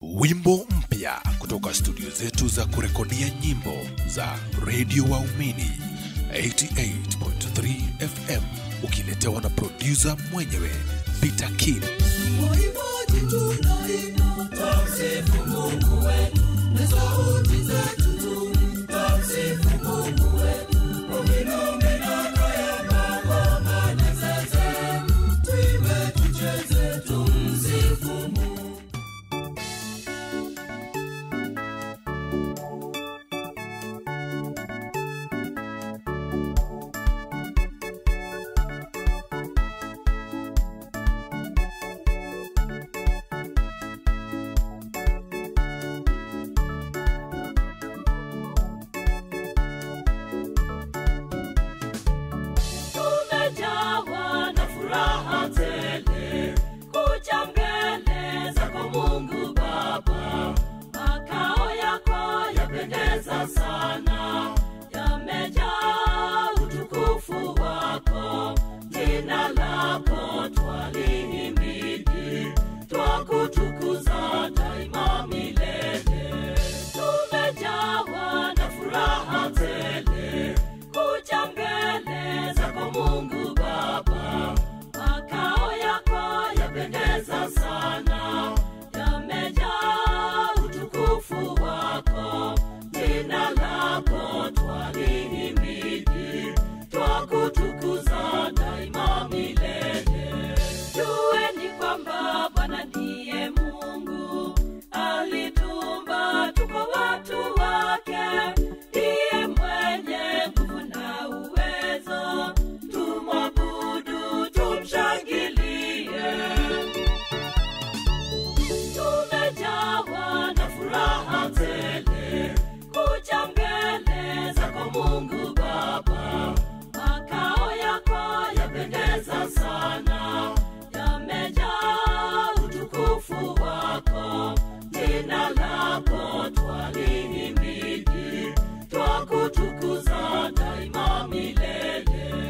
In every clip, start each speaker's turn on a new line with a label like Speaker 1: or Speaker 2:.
Speaker 1: Wimbo mpya kutoka studio zetu za kurekodia nyimbo za redio Waumini 88.3 FM ukiletewa na produsa mwenyewe Peter King.
Speaker 2: Waimbaji tunaimba, tamsifu Mungu wetu, na sauti zetu tumtamsifu Mungu wetu. Ukinomina ya mangoma na zeze, tuimbe tucheze, tumsifu Mungu. tumejawa na furaha tele kuja mbele zako Mungu Baba, makao yako yapendeza sana, yamejaa utukufu wako, jina lako twalihimidi, twakutukuza daima milele. Tumejawa na furaha tele kuja mbele zako Mungu Baba, makao yako yapendeza sana, yamejaa utukufu wako, jina lako twalihimidi, twakutukuza daima milele. Jueni kwamba Bwana ndiye Mungu, alituumba tuko watu wake, ndiye mwenye nguvu na uwezo, tumwabudu, tumshangilie. Tumejawa na furaha tele kuja mbele zako Mungu Baba, makao yako yapendeza sana, yamejaa utukufu wako, jina lako twalihimidi, twakutukuza daima milele.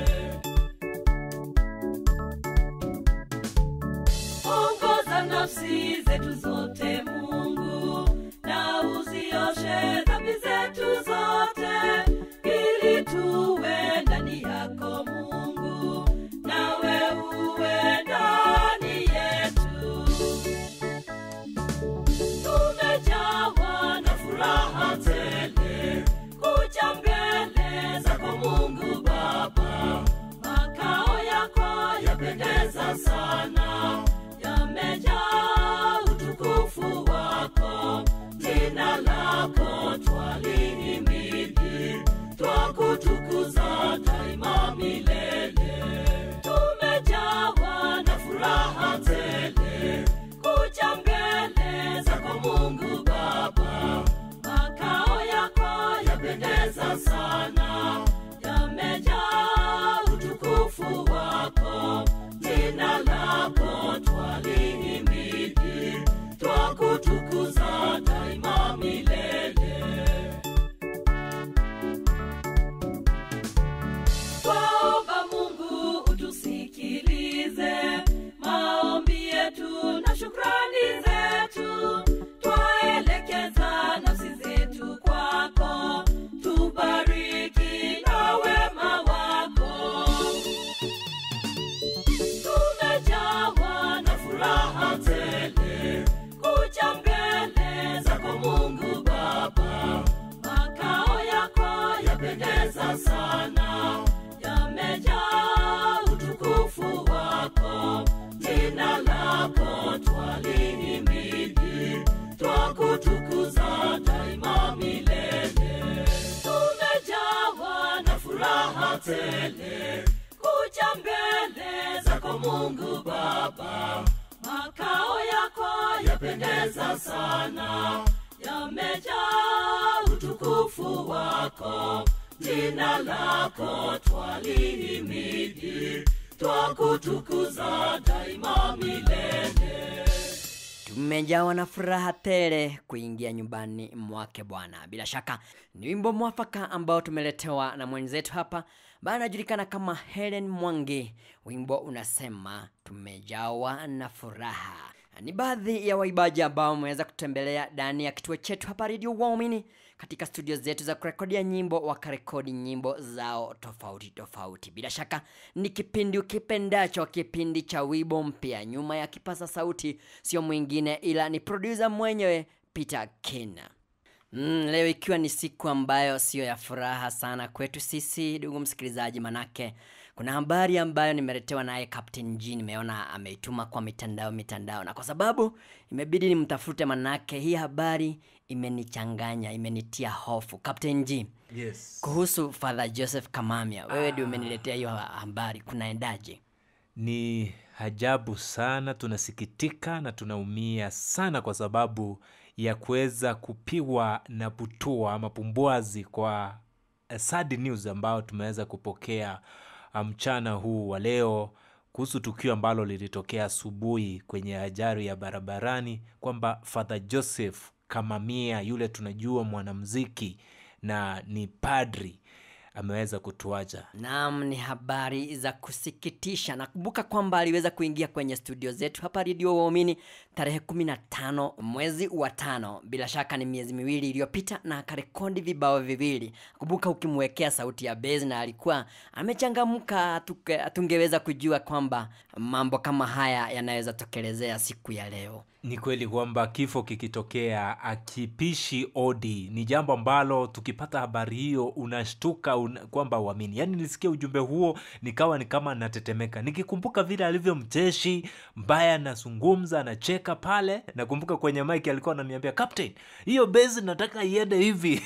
Speaker 2: ongoza nafsi zetu zote Mungu, na uzioshe dhambi zetu zote, ili tuwe ndani yako Mungu, nawe uwe ndani yetu. Tumejawa na furaha tele kuja mbele zako Mungu Baba, makao yako yapendeza sana, yamejaa utukufu wako, jina lako twalihimidi, twakutukuza daima milele. Tumejawa na furaha tele kuja mbele zako Mungu Baba, makao yako yapendeza sana, yamejaa utukufu wako, jina lako twalihimidi, twakutukuza daima milele. Twaomba Mungu utusikilize maombi yetu na shukrani zetu, twaelekeza nafsi zetu kwako, tubariki na wema wako. Tumejawa na furaha tele kuja mbele zako Mungu Baba, makao yako yapendeza sana, yamejaa utukufu wako, jina lako twalihimidi, twakutukuza daima milele. Tumejawa na furaha tele kuja mbele zako Mungu Baba, makao yako yapendeza sana, yamejaa utukufu wako, jina lako twalihimidi, twakutukuza daima milele.
Speaker 3: tumejawa na furaha tele kuingia nyumbani mwake bwana bila shaka ni wimbo mwafaka ambao tumeletewa na mwenzetu hapa ambaye anajulikana kama helen mwangi wimbo unasema tumejawa na furaha ni baadhi ya waibaji ambao wameweza kutembelea ndani ya kituo chetu hapa redio waumini katika studio zetu za kurekodia nyimbo wakarekodi nyimbo zao tofauti tofauti bila shaka ni kipindi ukipendacho kipindi cha wibo mpya nyuma ya kipasa sauti sio mwingine ila ni produsa mwenyewe peter kena Mm, leo ikiwa ni siku ambayo siyo ya furaha sana kwetu sisi ndugu msikilizaji manake kuna habari ambayo nimeletewa naye Captain G nimeona ameituma kwa mitandao mitandao na kwa sababu imebidi nimtafute manake hii habari imenichanganya imenitia hofu Captain G
Speaker 4: Yes.
Speaker 3: kuhusu Father Joseph Kamamia wewe ndio umeniletea hiyo ha- habari kunaendaje
Speaker 4: Ni ajabu sana, tunasikitika na tunaumia sana kwa sababu ya kuweza kupigwa na butua ama pumbwazi kwa eh, sad news ambayo tumeweza kupokea ah, mchana huu wa leo kuhusu tukio ambalo lilitokea asubuhi kwenye ajali ya barabarani kwamba Father Joseph Kamamia yule tunajua mwanamziki na ni padri ameweza kutuacha.
Speaker 3: Naam, ni habari za kusikitisha. Nakumbuka kwamba aliweza kuingia kwenye studio zetu hapa Radio Waumini tarehe 15 mwezi wa tano, bila shaka ni miezi miwili iliyopita, na akarekodi vibao viwili. Kumbuka ukimwekea sauti ya bezi na alikuwa amechangamka, hatuke- hatungeweza kujua kwamba mambo kama haya yanaweza tokelezea siku ya leo.
Speaker 4: Ni kweli kwamba kifo kikitokea akipishi odi ni jambo ambalo tukipata habari hiyo unashtuka una, kwamba uamini. Yaani nilisikia ujumbe huo nikawa ni kama natetemeka, nikikumbuka vile alivyo mcheshi mbaya, anazungumza anacheka pale. Nakumbuka kwenye mike alikuwa ananiambia captain, hiyo base nataka iende hivi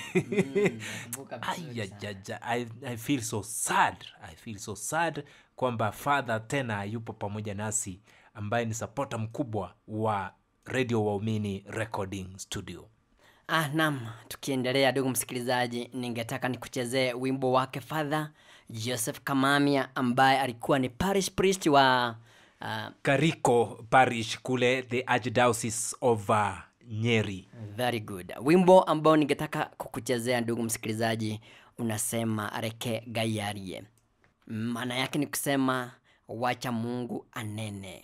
Speaker 4: Ayajaja, I, I feel so sad. I feel so sad kwamba father tena yupo pamoja nasi ambaye ni sapota mkubwa wa radio waumini recording studio
Speaker 3: Ah, naam, tukiendelea ndugu msikilizaji, ningetaka nikuchezee wimbo wake Father Joseph Kamamia ambaye alikuwa ni parish priest wa uh,
Speaker 4: kariko parish kule the archdiocese of uh, nyeri
Speaker 3: very good. Wimbo ambao ningetaka kukuchezea ndugu msikilizaji unasema reke gayarie. Maana yake ni kusema wacha Mungu anene.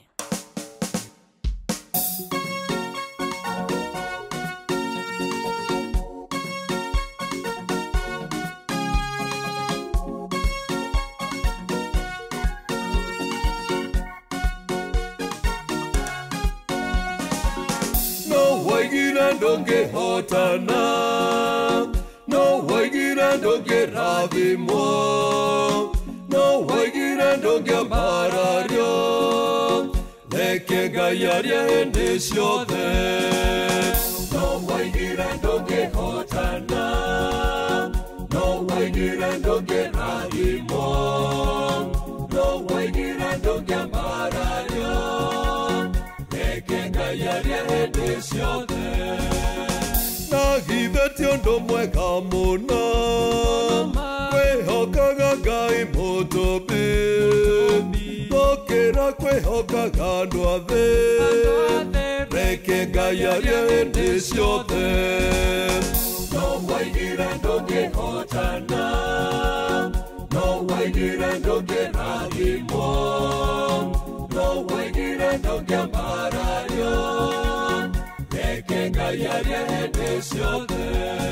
Speaker 5: no waigire ndũngĩhotana no waigire ndũngĩrathimwo no waigire ndũngĩambarario reke ngai arie hĩndĩ ciothe no waigire ndũngĩhotana no waigire ndũngĩrathimwo no waigire ndũngĩambarario reke ngai arie hĩndĩ ciothe na githe ti ũndũ mwega mũno kwĩhokaga ngai mũtũmbi gũkĩra kwĩhokaga andũ a thĩ reke ngai arie hĩndĩ ciothe no waigire ndũngĩhotana no waigire ndũngĩrathimwo no waigire ndũngĩambarario reke ngai arie hĩndĩ ciothe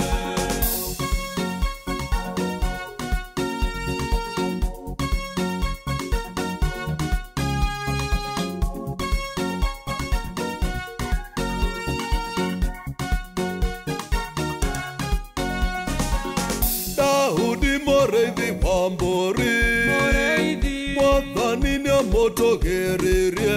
Speaker 5: Daudi mũrĩithi wa mbũri mwathani nĩamũtũgĩririe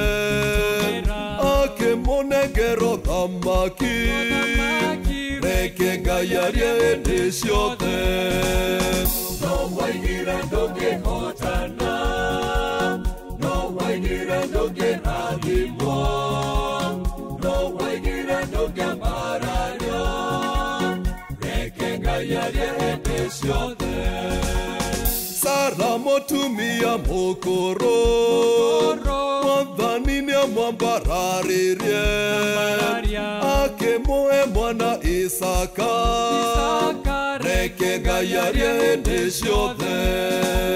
Speaker 5: akĩmũnengero thamaki reke ngai arie hĩndĩ ciothe no waigire ndũngĩhotana no waigire ndũngĩrathimwo no waigire ndũngĩambarario reke ngai arie hĩndĩ ciothe sara mũtumia mũkũrũ mwathani nĩamwambararirie akĩmũhe mwana isaka reke ngai arie hĩndĩ ciothe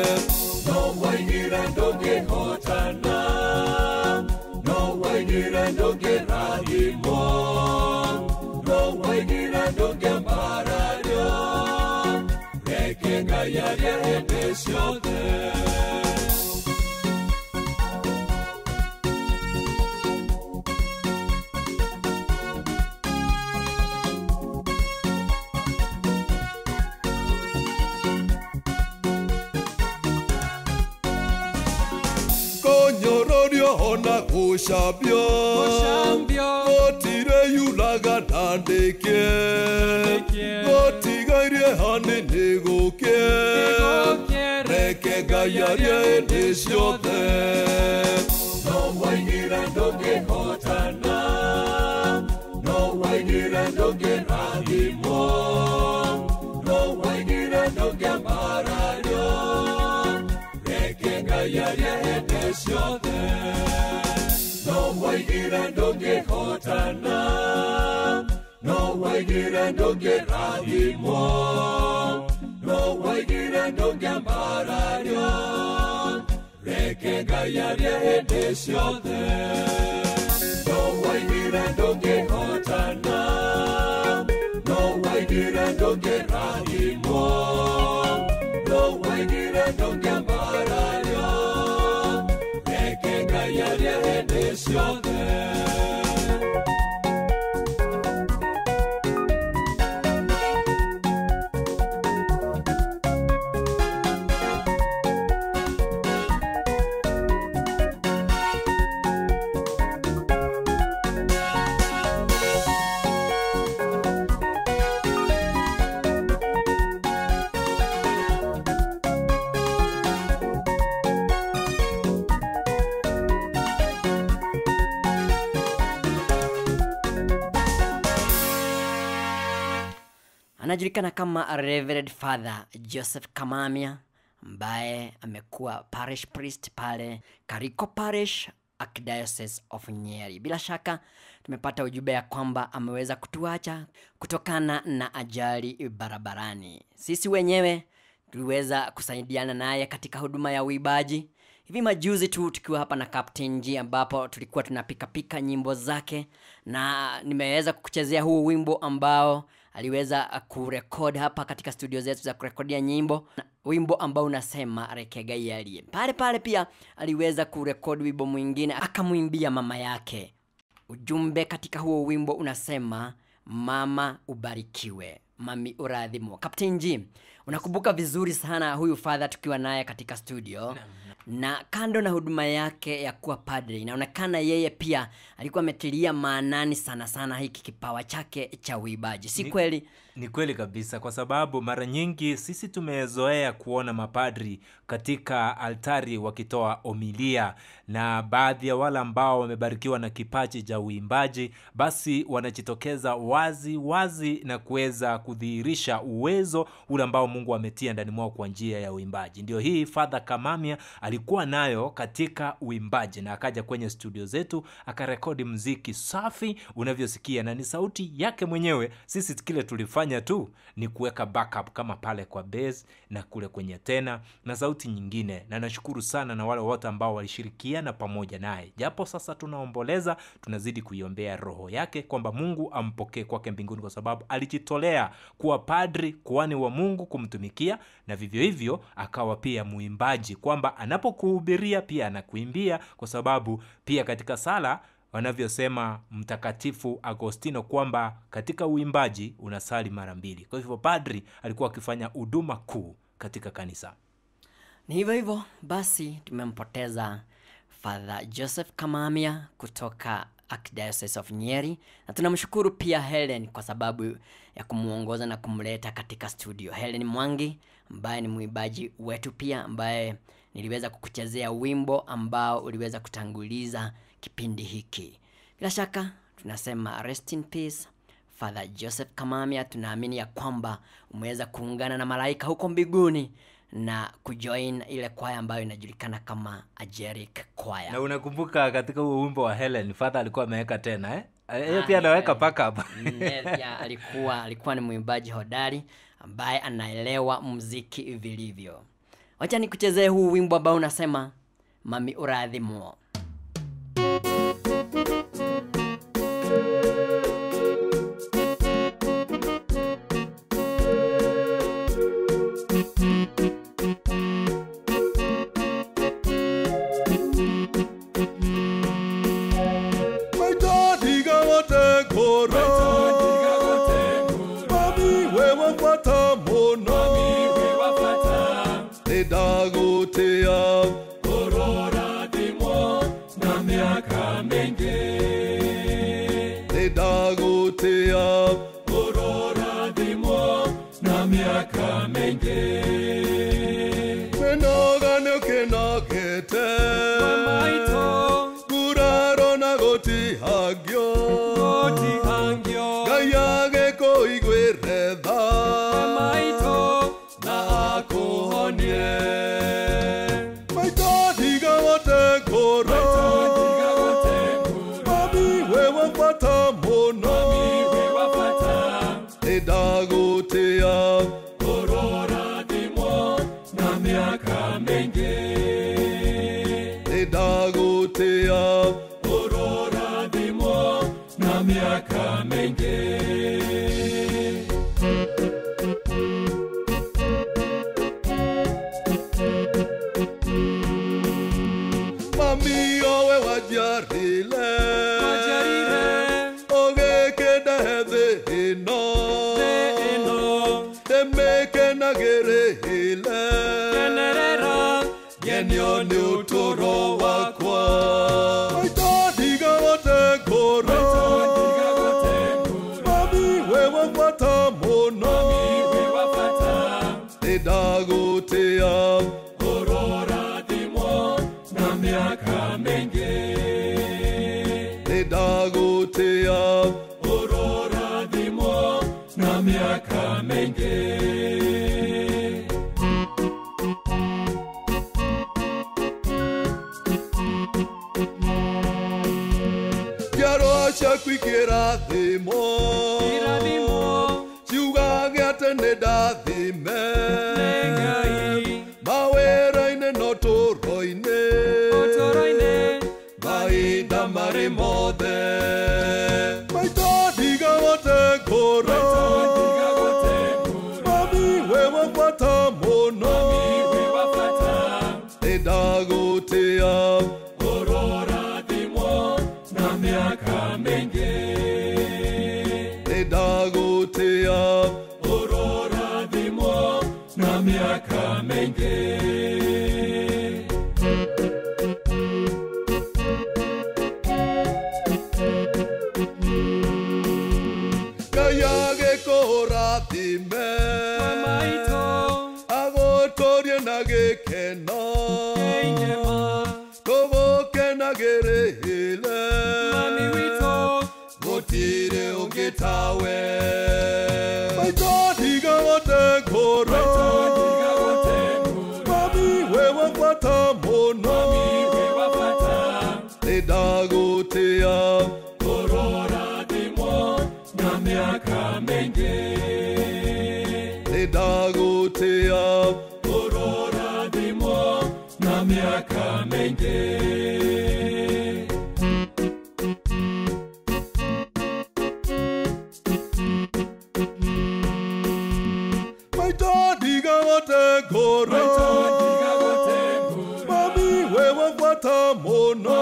Speaker 5: no waigire ndũngĩhotana no waigire ndũngĩrathimwo no waigire ndũngĩambarario reke ngai arie hĩndĩ ciothe kũnyũrũrio ona gũcambio gũtirĩ yuraga ndandĩke gũtigairie hanini gũkĩ reke ngai arie hĩndĩ ciothe no waigire ndũngĩhotana no waigire ndũngĩrathimwo no waigire ndũngĩambarario reke ngai arie hĩndĩ ciothe no waigire ndũngĩhotana no waigire ndũngĩrathimwo no waigire ndũngĩambarario reke ngai arie hĩndĩ ciothe no waigire ndũngĩhotana no waigire ndũngĩrathimwo no waigire ndũngĩambarario reke ngai arie hĩndĩ ciothe
Speaker 3: anajulikana kama Reverend Father Joseph Kamamia ambaye amekuwa parish priest pale Kariko Parish Archdiocese of Nyeri. Bila shaka tumepata ujumbe ya kwamba ameweza kutuacha kutokana na ajali barabarani. Sisi wenyewe tuliweza kusaidiana naye katika huduma ya uibaji hivi majuzi tu tukiwa hapa na Captain G ambapo tulikuwa tunapikapika nyimbo zake na nimeweza kukuchezea huu wimbo ambao aliweza kurekod hapa katika studio zetu za kurekodia nyimbo na wimbo ambao unasema rekegai aliye pale pale pia aliweza kurekodi wimbo mwingine akamwimbia mama yake ujumbe katika huo wimbo unasema mama ubarikiwe mami uradhimwa captain g unakumbuka vizuri sana huyu fadha tukiwa naye katika studio na kando na huduma yake ya kuwa padre inaonekana yeye pia alikuwa ametilia maanani sana sana hiki kipawa chake cha uibaji si
Speaker 4: Ni-
Speaker 3: kweli
Speaker 4: ni kweli kabisa kwa sababu mara nyingi sisi tumezoea kuona mapadri katika altari wakitoa omilia na baadhi ya wale ambao wamebarikiwa na kipaji cha uimbaji basi wanajitokeza wazi wazi na kuweza kudhihirisha uwezo ule ambao mungu ametia ndani mwao kwa njia ya uimbaji ndio hii fadha kamamia alikuwa nayo katika uimbaji na akaja kwenye studio zetu akarekodi mziki safi unavyosikia na ni sauti yake mwenyewe sisi kile tulifanya tu ni kuweka backup kama pale kwa bass na kule kwenye tena na sauti nyingine na nashukuru sana na wale wote ambao walishirikiana pamoja naye japo sasa tunaomboleza tunazidi kuiombea roho yake kwamba mungu ampokee kwake mbinguni kwa sababu alijitolea kuwa padri kuhani wa mungu kumtumikia na vivyo hivyo akawa pia muimbaji kwamba anapokuhubiria pia anakuimbia kwa sababu pia katika sala wanavyosema mtakatifu agostino kwamba katika uimbaji unasali mara mbili kwa hivyo padri alikuwa akifanya huduma kuu katika kanisa
Speaker 3: ni hivyo hivyo basi tumempoteza father joseph kamamia kutoka archdiocese of nyeri na tunamshukuru pia helen kwa sababu ya kumwongoza na kumleta katika studio helen mwangi ambaye ni mwimbaji wetu pia ambaye niliweza kukuchezea wimbo ambao uliweza kutanguliza kipindi hiki bila shaka tunasema rest in peace father joseph kamamia tunaamini ya kwamba umeweza kuungana na malaika huko mbinguni na kujoin ile kwaya ambayo inajulikana kama ajeric kwaya
Speaker 4: na unakumbuka katika huo wimbo wa helen fadha alikuwa ameweka tena eh? yeye
Speaker 3: Ah,
Speaker 4: pia anaweka
Speaker 3: yeah.
Speaker 4: backup
Speaker 3: Ne- pia alikuwa alikuwa ni mwimbaji hodari ambaye anaelewa muziki vilivyo wacha nikuchezee huu wimbo ambao unasema mami uradhimuo
Speaker 5: ndagutia urorathimo na miaka mingi menogane ukinogete kuraro na gutihangio ngai agikuiguire tha na akuhonie maito ndigagote ngoro mami we wa bata muno ndagutia urorathimo na miaka mingi ndagutia urorathimo na miaka mingi mami owe wajarile ogekenda thĩ ĩno ndĩmĩkenagĩrĩile ngenio nĩ ũtũro wakwa maito ndigagote ngũro mami we wa bata mũno nĩndagũtĩa ũrorathimo na mĩaka mĩingĩ nĩndagũtĩa ũrorathimo na mĩaka mĩingĩ njiarwa ciaku ikĩrathimwo ciugage atĩ nĩ ndathime mawĩra-inĩ no tũro-inĩ mahinda marĩ mothe maito ndigagote ngũro mami we wa bata mũno nĩndagũtĩa ũrorathimo na mĩaka mĩingĩ nĩndagũtĩa ũrorathimo na mĩaka mĩingĩ ngai agĩkũrathime agũtũrie na gĩkeno tũgũkenagĩrĩile gũtirĩ ũngĩ tawe maito ndigagote ngũro mami we wa bata mũno nĩndagũtĩa ũrorathimo na mĩaka mĩingĩ nĩndagũtĩa ũrorathimo na mĩaka mĩingĩ maito ndigagote ngũro mami we wa bata mũno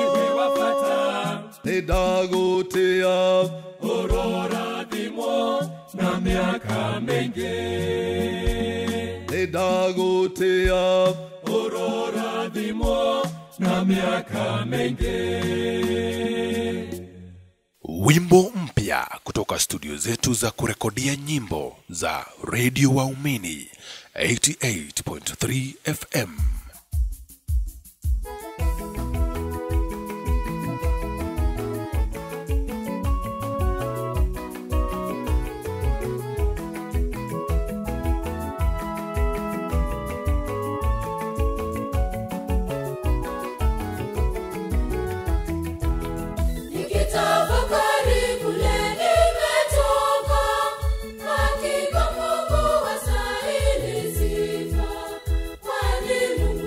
Speaker 5: nĩndagũtĩa ũrorathimo na mĩaka mĩingĩ nĩndagũtĩa ũrorathimo na miaka mĩingĩ
Speaker 1: wimbo mpya kutoka studio zetu za kurekodia nyimbo za redio waumini 88.3 fm
Speaker 2: Nikitafakari kule nimetoka, hakika Mungu wastahili sifa, kwani Mungu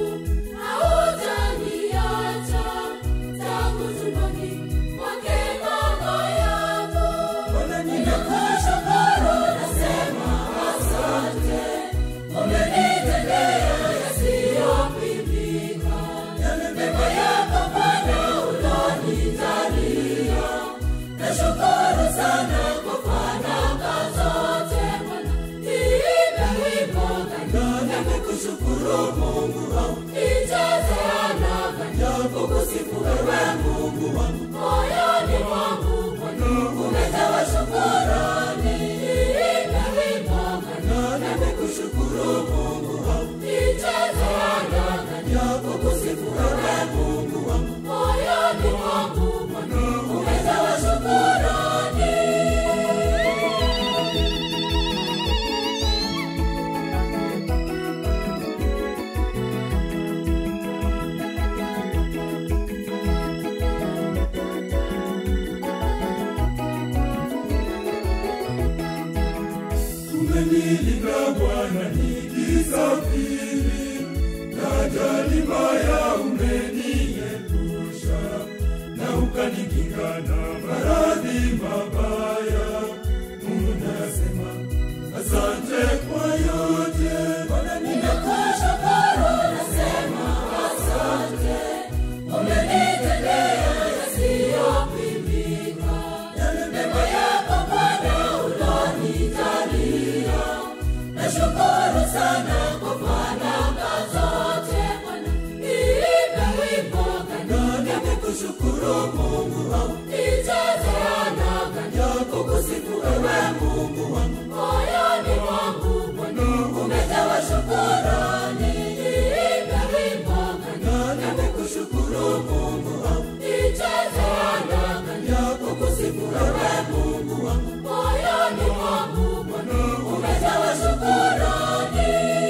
Speaker 5: umenilinda Bwana nikisafiri, na ajali mbaya umeniepusha, na ukanikinga na maradhi mabaya. Mungu nasema asante kwa yote, Bwana
Speaker 2: Ninakushukuru, nasema asante. Umenitendea yasiyopimika. Neema yako Bwana ulonijalia. Nashukuru sana kwa baraka zote Bwana. Niimbe wimbo gani nikushukuru Mungu wangu. Nijaze anaga kukusifu ewe Mungu wangu. Moyoni mwangu Bwana umejawa shukrani. Niimbe wimbo gani nikushukuru Mungu wangu. Nijaze anaga kukusifu ewe Mungu wangu. Moyoni mwangu Bwana umejawa shukrani.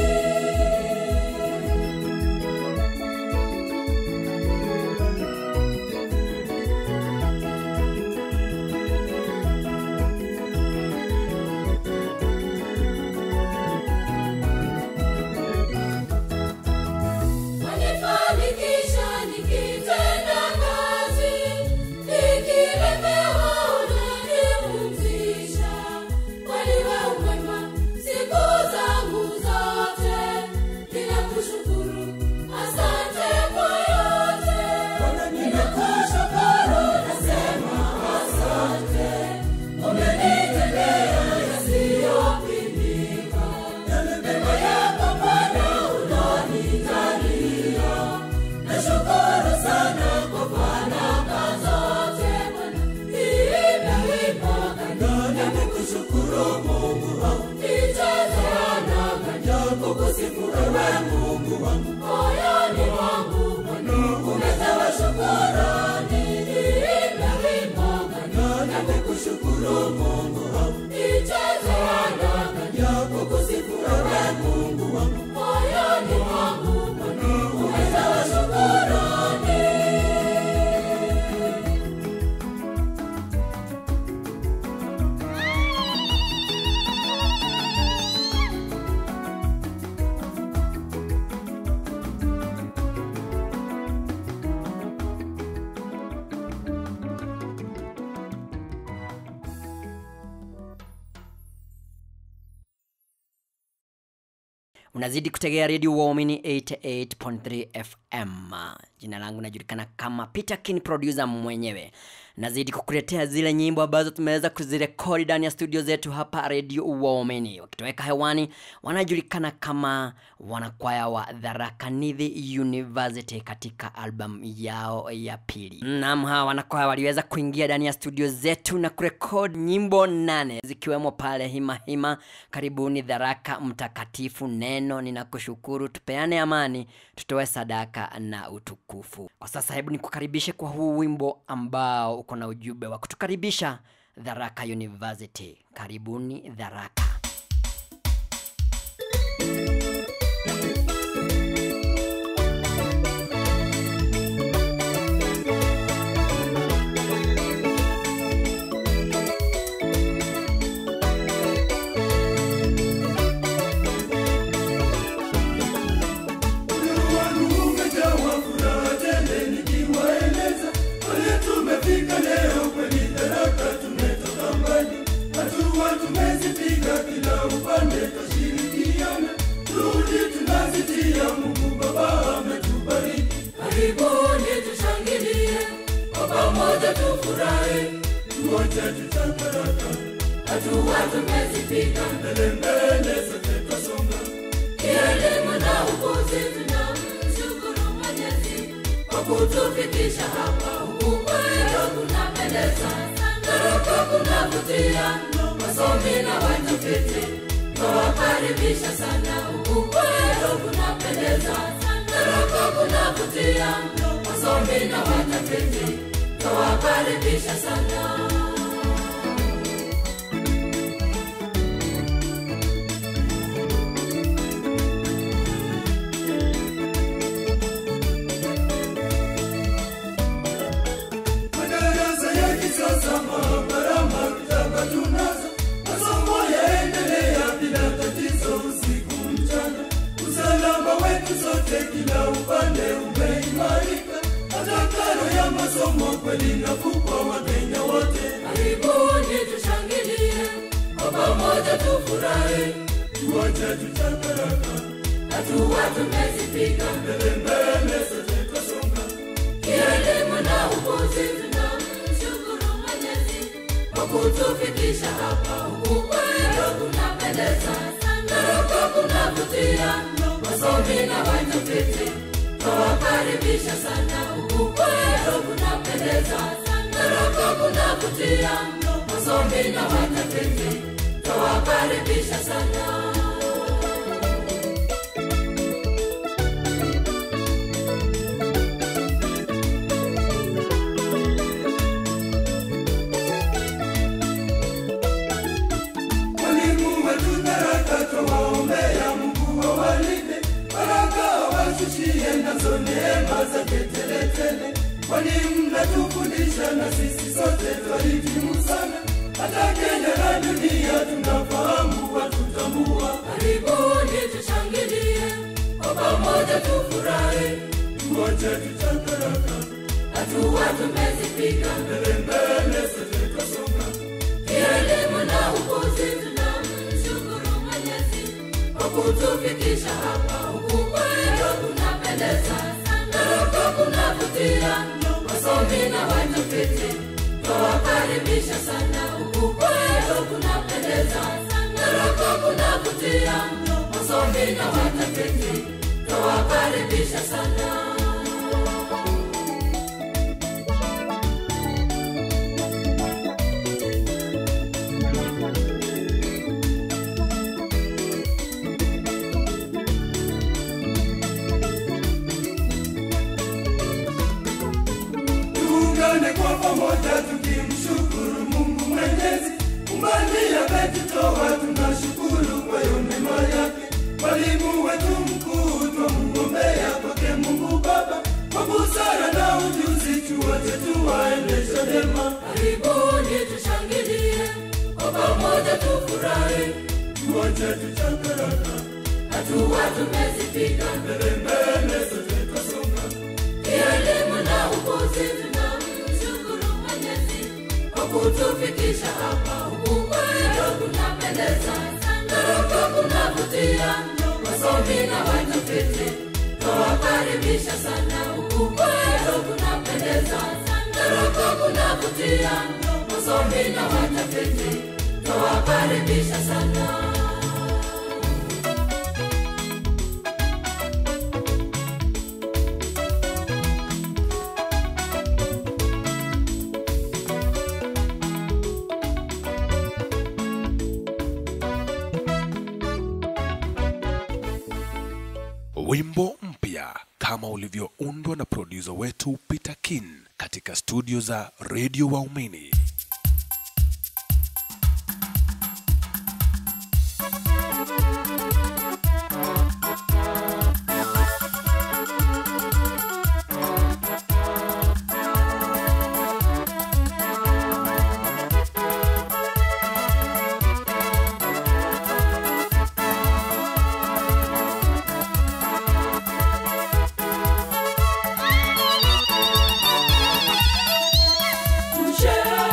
Speaker 2: Wanifanikisha nikitenda kazi, nikilemewa unanipumzisha. Kweli wewe mwema siku zangu zote, ninakushukuru, asante kwa yote. Ninakushukuru, nasema asante, umenitendea yasiyopimika. Neema yako Bwana ulonijalia. Nashukuru sana kwa baraka zote Bwana. Niimbe wimbo gani nikushukuru Mungu wangu. Nijaze anaga kukusifu ewe Mungu wangu. Moyoni mwangu Bwana umejawa shukrani. Niimbe wimbo gani nikushukuru Mungu wangu. Nijaze anaga kukusifu ewe Mungu wangu. Moyoni mwangu Bwana umejawa shukrani.
Speaker 3: unazidi kutegea redio waumini 88.3 fm jina langu najulikana kama peter kin producer mwenyewe nazidi kukuletea zile nyimbo ambazo tumeweza kuzirekodi ndani ya studio zetu hapa redio waumini wakitoweka hewani wanajulikana kama wanakwaya wa dharakanidhi university katika albamu yao ya pili nam hawa wanakwaya waliweza kuingia ndani ya studio zetu na kurekodi nyimbo nane zikiwemo pale hima hima karibuni dharaka mtakatifu neno ninakushukuru tupeane amani tutoe sadaka na utukufu kwa sasa hebu nikukaribishe kwa huu wimbo ambao uko na ujumbe wa kutukaribisha dharaka university karibuni dharaka
Speaker 5: Moyo wangu umejawa furaha tele nikiwaeleza pale tumefika leo kweli Tharaka tumetoka mbali, hatua tumezipiga kila upande twashirikiana, juhudi tunazitia, Mungu Baba ametubariki.
Speaker 2: Karibuni tushangilie, kwa pamoja tufurahi,
Speaker 5: Tuote tutabaraka
Speaker 2: hatua tumezipiga,
Speaker 5: mbele mbele sote twasonga,
Speaker 2: kielimu na ukuzi tunamshukuru Mwenyezi kwa kutufikisha hapa. Huku kwetu kunapendeza, Tharaka kunavutia, wasomi na watafiti twawakaribisha sana. Huku kwetu kunapendeza, Tharaka kunavutia, wasomi na watafiti twawakaribisha sana.
Speaker 5: madarasa ya kisasa, maabara, maktaba tunazo, masomo yaendelea bila kweli nafuu kwa wakenya wote
Speaker 2: karibuni tushangilie kwa pamoja tufurahi
Speaker 5: tuache tuchakaraka
Speaker 2: hatua tumezipiga
Speaker 5: mbele mbele sote twasonga
Speaker 2: kielimu na ukuzi tunamshukuru mwenyezi kwa kutufikisha hapa huku kwetu kunapendeza naroko kunavutia wasomi na watafiti twawakaribisha sana huku kwetu kunapendeza naroko kunavutia wasomi na watafiti twawakaribisha sana
Speaker 5: Walimu wetu baraka twawaombea Mungu awalinde, baraka awashushie nazo neema zake teletele. Walimu mnatufundisha na sisi sote twahitimu sana, hata Kenya na dunia tunafahamu watutambua.
Speaker 2: karibuni tushangilie kwa pamoja tufurahi
Speaker 5: Tuache tuchakaraka
Speaker 2: hatua tumezipiga
Speaker 5: mbele mbele, sote twasonga
Speaker 2: kielimu na ukuzi tunamshukuru mwenyezi kwa kutufikisha hapa huku kwetu kunapendeza naroko kunavutia wasomi na watafiti twawakaribisha sana huku kwetu kunapendeza naroko kunavutia wasomi na watafiti twawakaribisha sana
Speaker 5: tuungane kwa pamoja tukimshukuru Mungu Mwenyezi, umbali ametutoa, tunashukuru kwa hiyo mema yake. Mwalimu wetu mkuu twamuombea kwake Mungu Baba, kwa busara na ujuzi, tuwote tuwaendeshe vyema,
Speaker 2: karibuni tushangilie kwa pamoja tufurahi
Speaker 5: tuwache tuchakaraka
Speaker 2: hatua tumezipiga
Speaker 5: mbele mbele, sote twasonga
Speaker 2: kielimu na ukuzi tunamshukuru mwenyezi kwa kutufikisha hapa huku kwetu kunapendeza naroko kunavutia wasomi na watafiti twawakaribisha sana huku kwetu kunapendeza naroko kunavutia wasomi na watafiti twawakaribisha sana
Speaker 1: wimbo mpya kama ulivyoundwa na produsa wetu Peter Kin katika studio za redio Waumini.
Speaker 2: Tusherehekee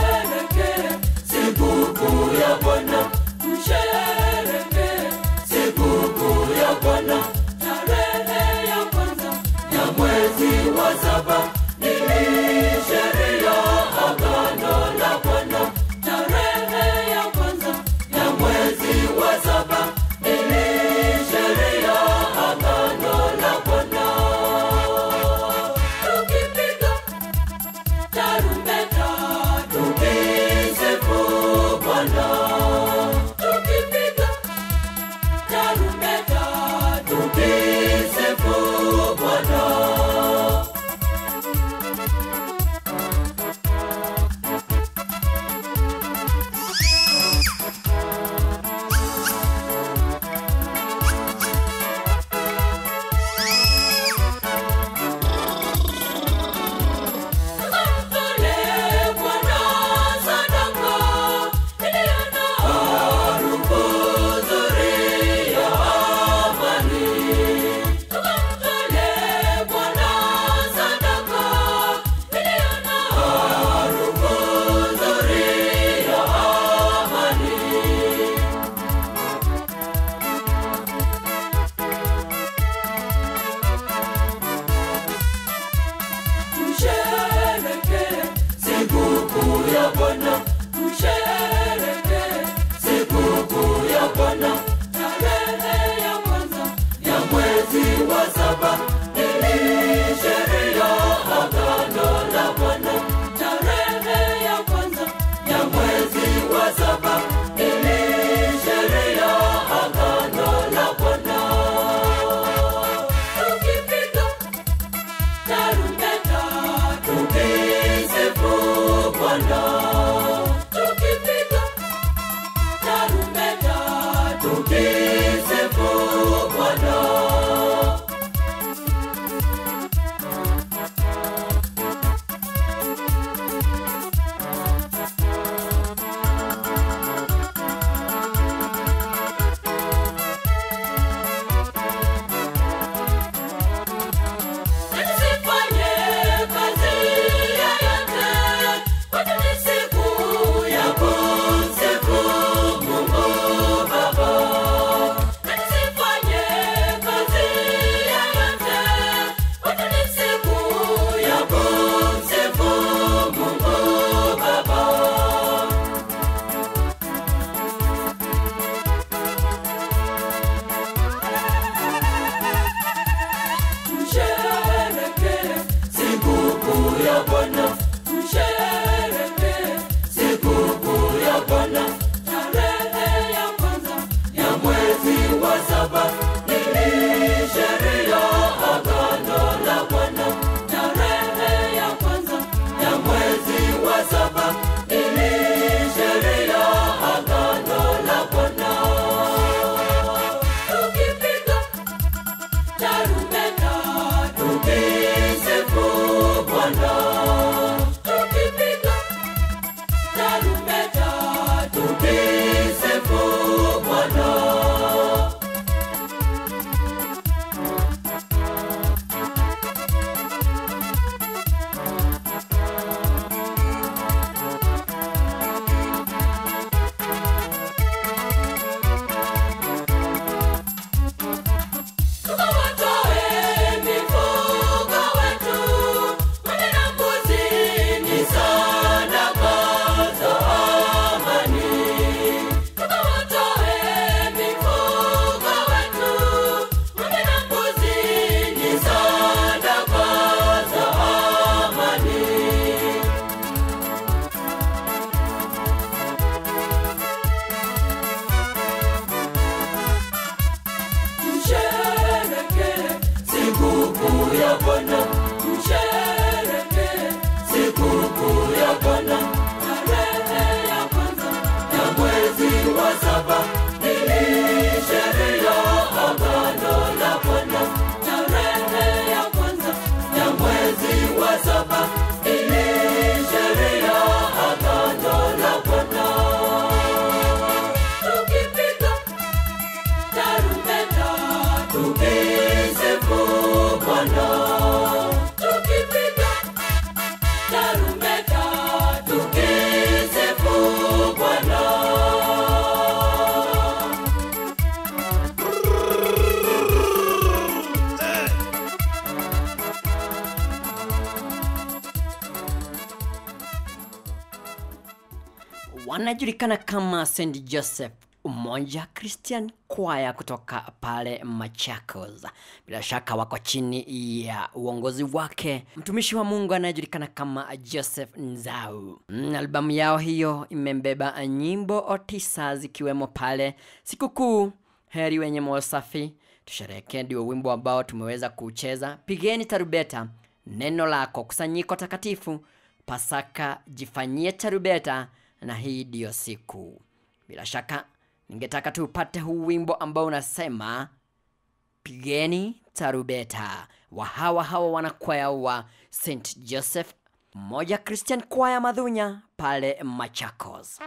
Speaker 3: anajulikana kama St Joseph Umoja Christian Choir kutoka pale Machakos. Bila shaka wako chini ya uongozi wake mtumishi wa Mungu anayejulikana kama Joseph Nzau. Mm, albamu yao hiyo imembeba nyimbo tisa zikiwemo pale sikukuu, heri wenye moyo safi, tusherehekee, ndio wimbo ambao tumeweza kucheza, pigeni tarubeta, neno lako, kusanyiko takatifu, Pasaka, jifanyie tarubeta, na hii ndiyo siku. Bila shaka ningetaka tu upate huu wimbo ambao unasema pigeni tarubeta wa hawa hawa wanakwaya wa St Joseph mmoja Christian kwaya Madhunya pale Machakos.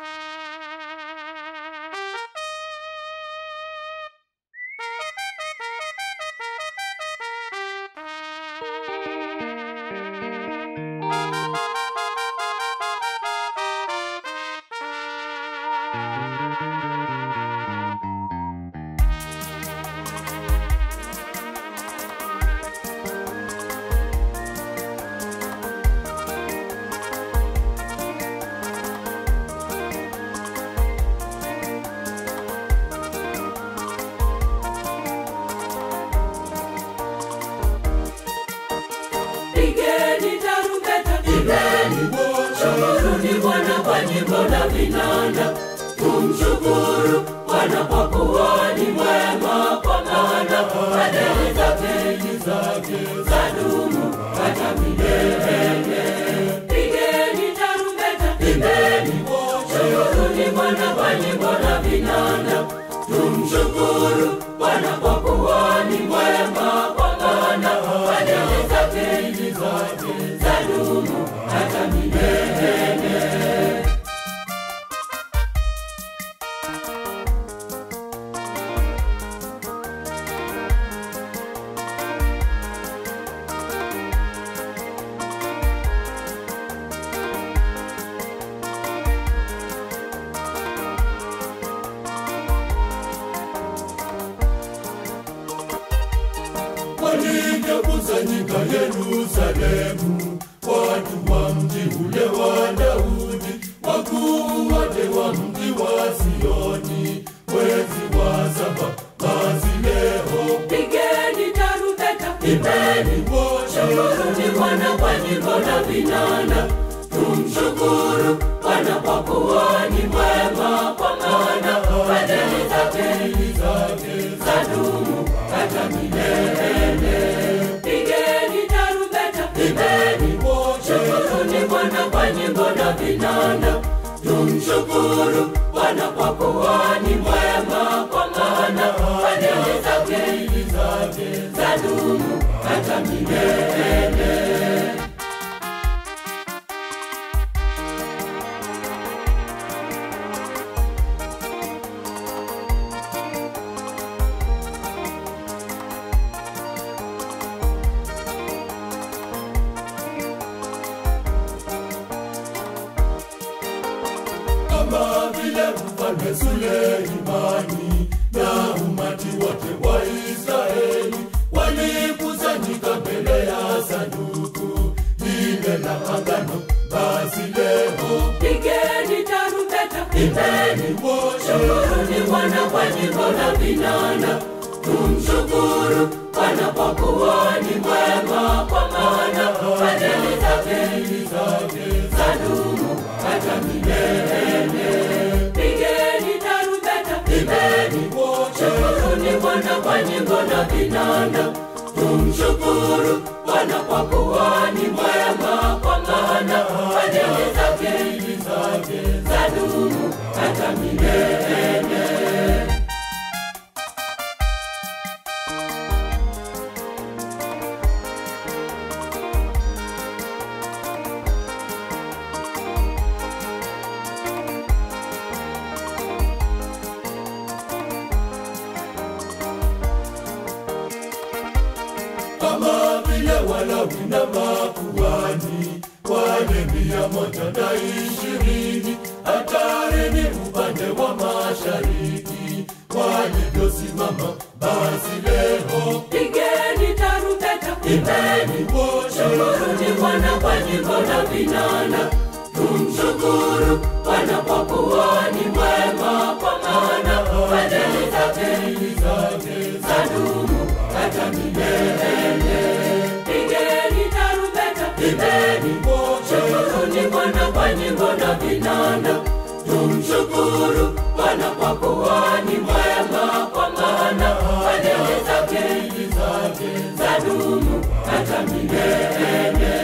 Speaker 2: Pigeni tarumbeta, pigeni, shukuruni Bwana kwa nyimbo na vinanda. Tumshukuru Bwana kwa kuwa ni mwema, kwa maana fadhili zake zadumu hata milele. Pigeni tarumbeta, pigeni, shukuruni Bwana kwa nyimbo na vinanda. Tumshukuru Bwana kwa kuwa ni mwema, kwa maana fadhili zake zadumu hata milele.
Speaker 5: walivyokusanyika Yerusalemu, watu wa mji ule wa Daudi, wakuu wote wa mji wa Sioni, mwezi wa saba basi leo
Speaker 2: Pigeni tarumbeta,
Speaker 5: imeni wote
Speaker 2: shukuruni Bwana kwa nyimbo na vinanda. Tumshukuru Bwana kwa kuwa ni mwema, kwa maana fadhili zake zadumu hata milele. Pigeni tarumbeta, pigeni, shukuruni Bwana kwa nyimbo na vinanda. Tumshukuru Bwana kwa kuwa ni mwema, kwa maana fadhili zake zadumu hata milele.
Speaker 5: kama vile mfalme Suleimani na umati wote wa Israeli walikusanyika mbele ya sanduku lile la agano. Basi leo
Speaker 2: Pigeni tarumbeta,
Speaker 5: imeni wote
Speaker 2: shukuruni Bwana kwa nyimbo na vinanda. Tumshukuru Bwana kwa kuwa ni mwema, kwa maana fadhili zake zadumu hata milele. Pigeni tarumbeta, pigeni, shukuruni Bwana kwa nyimbo na vinanda. Tumshukuru Bwana kwa kuwa ni mwema, kwa maana fadhili zake zadumu hata milele.
Speaker 5: kama vile Walawi na makuhani wale mia moja na ishirini hatarini upande wa mashariki walivyosimama. Basi leo
Speaker 2: Pigeni tarumbeta,
Speaker 5: imeni wote
Speaker 2: shukuruni Bwana kwa nyimbo na vinanda. Tumshukuru Bwana Bwana kwa kuwa ni mwema, kwa maana fadhili zake zadumu hata milele. Pigeni tarumbeta, pigeni, shukuruni Bwana kwa nyimbo na vinanda. Tumshukuru Bwana kwa kuwa ni mwema, kwa maana fadhili zake zadumu hata milele.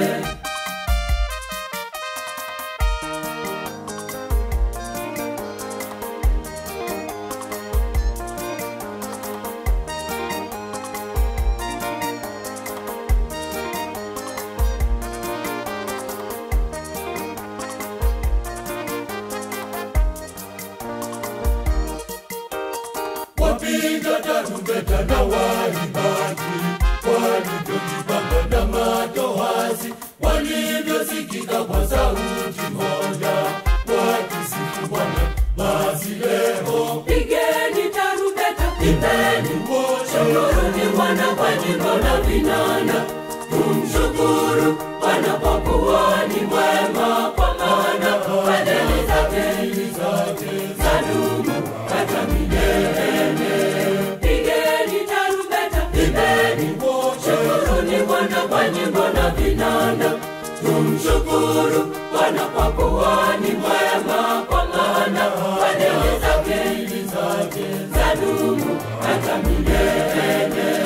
Speaker 5: wapiga tarumbeta na waimbaji walivyojipanga na matoazi walivyosikika kwa sauti moja wakisifu Bwana. Basi leo
Speaker 2: Pigeni tarumbeta, pigeni, shukuruni Bwana kwa nyimbo na vinanda. Tumshukuru Bwana kwa kuwa ni mwema, kwa maana fadhili zake zadumu hata milele. Pigeni tarumbeta, pigeni, shukuruni Bwana kwa nyimbo na vinanda. Tumshukuru Bwana kwa kuwa ni mwema, kwa maana fadhili zake zadumu hata milele.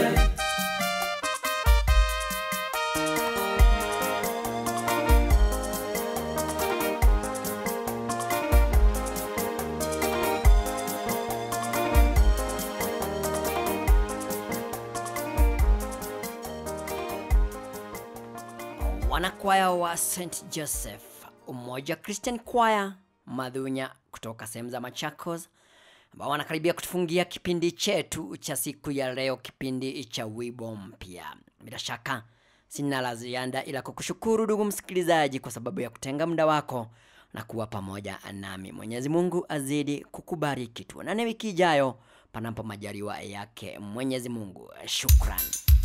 Speaker 3: wanakwaya wa st joseph umoja christian choir madhunya kutoka sehemu za machakos ambao wanakaribia kutufungia kipindi chetu cha siku ya leo kipindi cha wibo mpya bila shaka sina la ziada ila kukushukuru ndugu msikilizaji kwa sababu ya kutenga muda wako na kuwa pamoja nami mwenyezi mungu azidi kukubariki tuonane wiki ijayo panapo majaliwa yake mwenyezi mungu shukran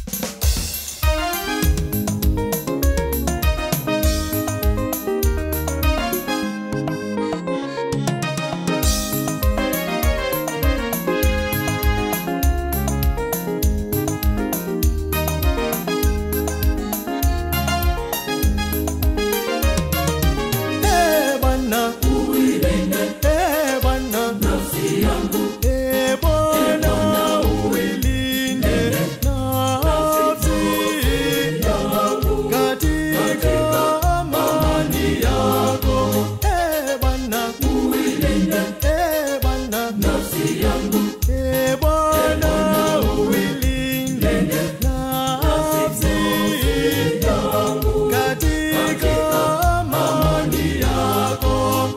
Speaker 6: Eh, Bwana. Eh, Bwana. Eh, Bwana, uilinde nafsi yangu katika amani yako. Eh, Bwana. Eh, Bwana. Eh, Bwana, uilinde nafsi yangu katika amani yako.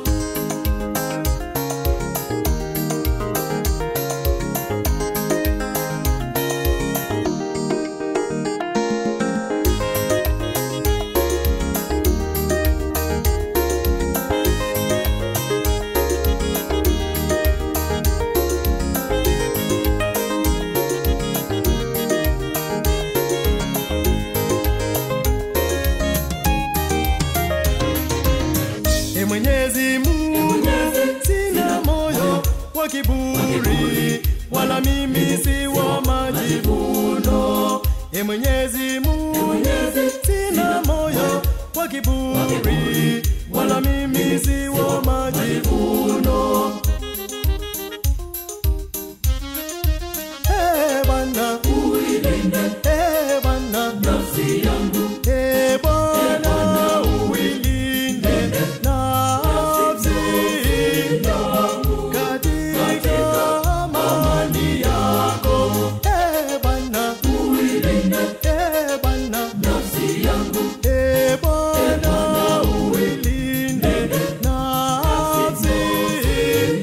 Speaker 6: E Mwenyezi Mungu, sina moyo wa kiburi, wala mimi si wa majivuno. E Mwenyezi Mungu, sina moyo wa kiburi, wala mimi si wa majivuno. Eh, Bwana, Eh, Bwana, Eh, Bwana, uilinde nafsi yangu katika amani yako. Eh, Bwana, Eh, Bwana, Eh, Bwana, uilinde nafsi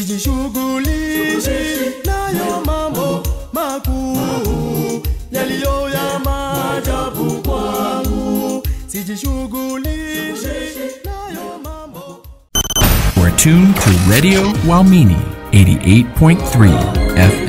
Speaker 6: sijishughulishi nayo mambo makuu yaliyo ya maajabu kwangu sijishughulishi nayo mambo
Speaker 7: We're tuned to Radio Walmini 88.3 FM.